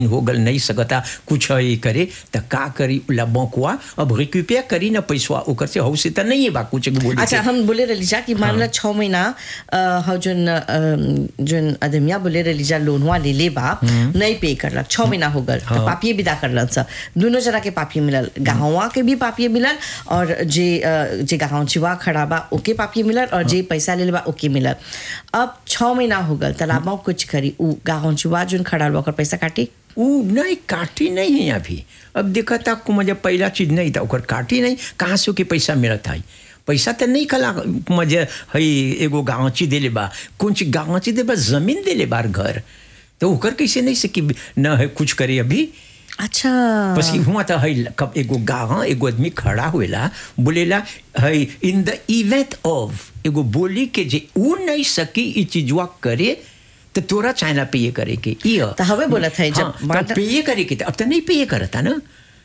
हो गल नहीं सकता कुछ है करे त का करी ला बंकुआ अब रिक्यूपेयर करी ना पैसवा ओकर से हौ से त नहीं है बा कुछ बोली अच्छा हम बोले रलीजा कि मान ला छः महीना अ, हौ जोन अ, जोन अदमिया बोले रलीजा लोनवा ले ले बा नहीं पे करलक छः महीना हो गल तो पापिये विदा करलन स दोनों जना के पापिये मिलल गाँवा के भी पापिये मिलल और जे अ, जे गाँव चिवा खड़ा बा ओके पापिये मिलल और जे पैसा ले ले बा ओके मिलल अब छः महीना हो गल तलाबा कुछ करी उ गाँव चिवा जोन खड़ा बा ओकर पैसा काटी ऊ नहीं काटी नहीं है अभी अब देखा था को मुझे पहला चीज नहीं था ओकर काटी नहीं कहाँ से ओके पैसा मिलत है पैसा तो नहीं कला मुझे हई एगो गाँची देले बा कौन चीज गाँची दे बा जमीन देले बार घर तो ओकर कैसे नहीं सकी न है कुछ करे अभी अच्छा बस हुआ था हई कब एगो गाँव एगो आदमी खड़ा हुएला बोलेला हई इन द इवेंट ऑफ एगो बोली के जे ऊ नहीं सकी ई चीजवा करे तो तोरा चाइना पे ये करे के ई ह। तो हवे बोलत है जब हाँ, माता- तो पे करे के त- अब तो नहीं पे करता ना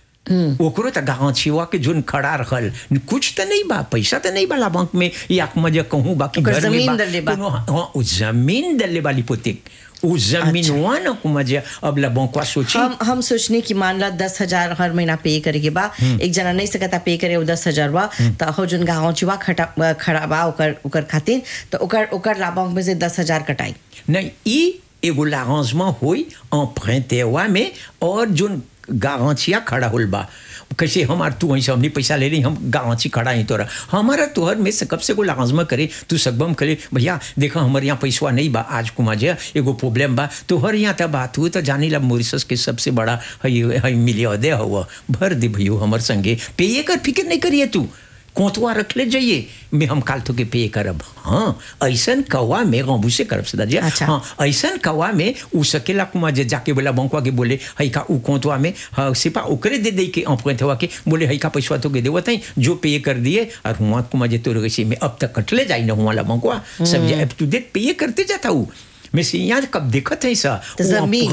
ओकरो त गाँव छिवा के जोन खड़ा रहल कुछ तो नहीं बा पैसा तो नहीं बा बैंक में या मजे कहूँ बाकी ओकर घर में जमीन बा दले बा। कोनो- हाँ उ जमीन दले वाली पोते उ जमीन हुआ ना मजे अब ला बंकवा सोची हम हम सोचने की मान ला दस हजार हर महीना पे करे के बा एक जना नहीं सकता पे करे वो दस हजार बा तो हो जोन गाँव चुवा खटा खड़ा बा ओकर ओकर खातिर तो ओकर ओकर लाभांश में से दस हजार कटाई नहीं ई एगो l'arrangement होई emprunteur में और जोन गारंटिया खड़ा होल बा कैसे हमार तू वहीं से हमने पैसा ले रही हम गारंटी खड़ा ही तोरा हमारा तोहर में से कब से को l'arrangement करे तू सकबम करे भैया देखा हमारे यहाँ पैसा नहीं बा आज कुमा जे एगो प्रॉब्लम बा तोहर यहाँ तब बात हुई तो जानी ला मॉरिशस के सबसे बड़ा हई हई मिलियदे हुआ भर दे भैयो हमर संगे पे कर फिक्र नहीं करिए तू कोतवा रख ले जाइए मैं हम काल तो के पे करब हाँ ऐसन कौवा में गबू से करब सदा जी अच्छा। हाँ ऐसन कौवा में उ सकेला कुमा जे जाके बोला बंकवा के बोले हई का उ कोतवा में हाँ सिपा ओकरे दे दे के अपोइंट हुआ के बोले हई का पैसा तो के देवत है जो पे कर दिए और हुआ कुमा जे तोर गसी में अब तक कटले जाई ना हुआ ला बंकवा सब जे अब टू डेट पे करते जाता हूँ मैं से यहाँ कब देखत है सा तो जमीन।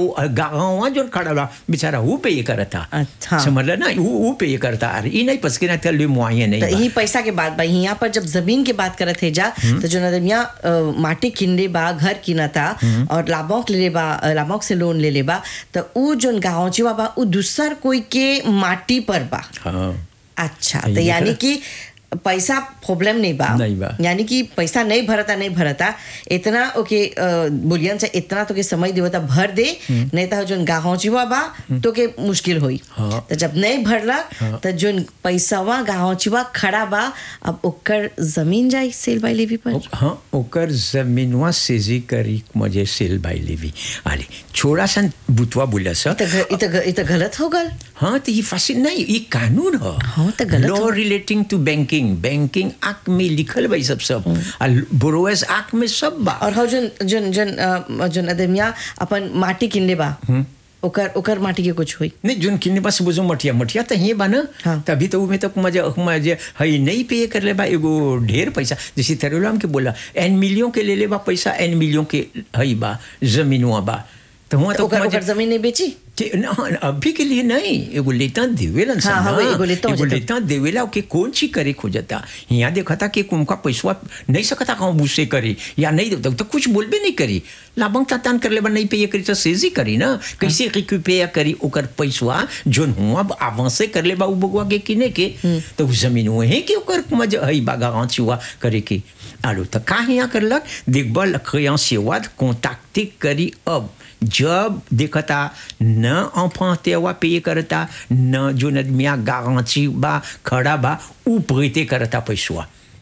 गाँव जो खड़ा बा बेचारा वो पे करता अच्छा। समझ ना वो वो पे करता अरे ई नहीं पसके ना तले मुआये नहीं तो बा। यही पैसा के बात बा यहाँ पर जब जमीन के बात करत है जा तो जो नदमिया माटी किनले बा घर किनता और लाभोक ले ले बा अ, लाभोक से लोन ले ले बा तो उ जोन गाँव चिवा बा उ दूसर कोई के माटी पर बा हाँ अच्छा यही तो यानी देखा। कि पैसा प्रॉब्लम नहीं बा नहीं बा। यानी कि पैसा नहीं भरता नहीं भरता इतना ओके अ, बोलियन से इतना तो के समय देवता भर दे नहीं तो जोन गाँव चिवा बा तो के मुश्किल होई हाँ। तो जब नहीं भरला तो जोन पैसावा गाँव चिवा खड़ा बा अब ओकर जमीन जाई सेल बाई लेवी पर ओ- हाँ ओकर जमीनवा सेजी करी मुझे सेल बाई लेवी आले छोड़ा सन बुतवा बोला सा इत ग- इत ग- इत गलत हो गल हाँ तो ये फासिल नहीं ये कानून है हाँ, तो गलत लॉ हो। Relating to banking banking act में लिखल भाई सब सब और बोरोवेस एक्ट में सब बा और हो जोन जोन जोन अ, जोन अदमिया अपन माटी किनले बा ओकर ओकर माटी के कुछ होई नहीं जोन किन्ने पास बोझो मटिया मटिया तो ही बा ना हाँ। तभी तो में तो मजा मजे हई नहीं पे कर ले बा एगो ढेर पैसा जैसे तरुलाम के बोला एन मिलियन के ले ले बा पैसा एन मिलियन के हई बा जमीनुआ बा तो हुआ तो तो ओकर मजे- ओकर जमीन नहीं बेची कि- न, अभी के लिए नहीं एगो लेता देवेला हाँ, हाँ, वो एगो लेता हो एगो जाता। लेता देवेला के कौन ची करे खोजता यहाँ देखा था कि उनका पैसा नहीं सकता कहूँ मुझसे करे या नहीं देता तो कुछ बोलबे नहीं करी लाभंग तातान कर ले बा नहीं पे ये करी तो सेजी करी ना कैसे रिक्यूपेयर करी ओकर पैसा जोन हुआ आवासे कर ले बा उ बगवा के किने के तो उ जमीन हुए है कि ओकर मजा हई बागा गाँच हुआ करे के आलो तो का यहाँ करलक देखबल सेवा कॉन्टैक्ट करी अब जब देखता न emprunté हुआ पे करता न जो नदमिया गारंटी बा खड़ा बा ऊ प्रीते करता पैसवा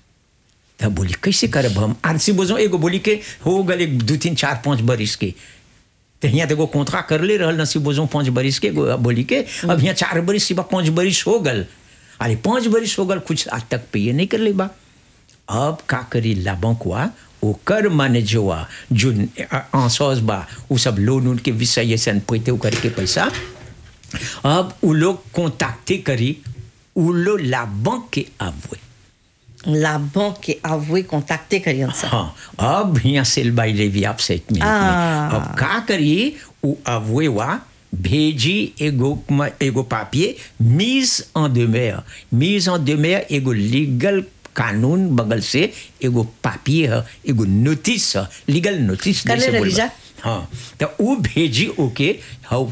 तब बोली कैसे करब हम आरसी बोझो एगो बोली के हो गए दू तीन चार पाँच बरिस के तो यहाँ तो एगो कॉन्ट्रा कर ले रहल नसी बोझो पाँच बरिस के एगो बोली के अब यहाँ चार बरिस सिवा पाँच बरिस हो गल अरे पाँच बरिस हो गल कुछ आज तक पे नहीं कर ले बा अब का करी लाबंकवा ओकर माने जोआ जो आंसौस बा उ सब लोन उन के विषय से पैते करके पैसा अब उ लोग कॉन्टैक्टे करी उ लोग लाबंक के आवए लाभों के आववे कॉन्टैक्टे करियन सा हाँ अब यहाँ सेल बाई लेवी आपसे एक मिनट आ। में अब का करी उ आवए वा भेजी एगो एगो पापिये मीज en demeure मीज en demeure एगो लीगल कानून बगल से एगो पापिये है एगो नोटिस है लीगल नोटिस कर ले जैसे रही बोलबा। जा। हाँ तो वो भेजी ओके हाउ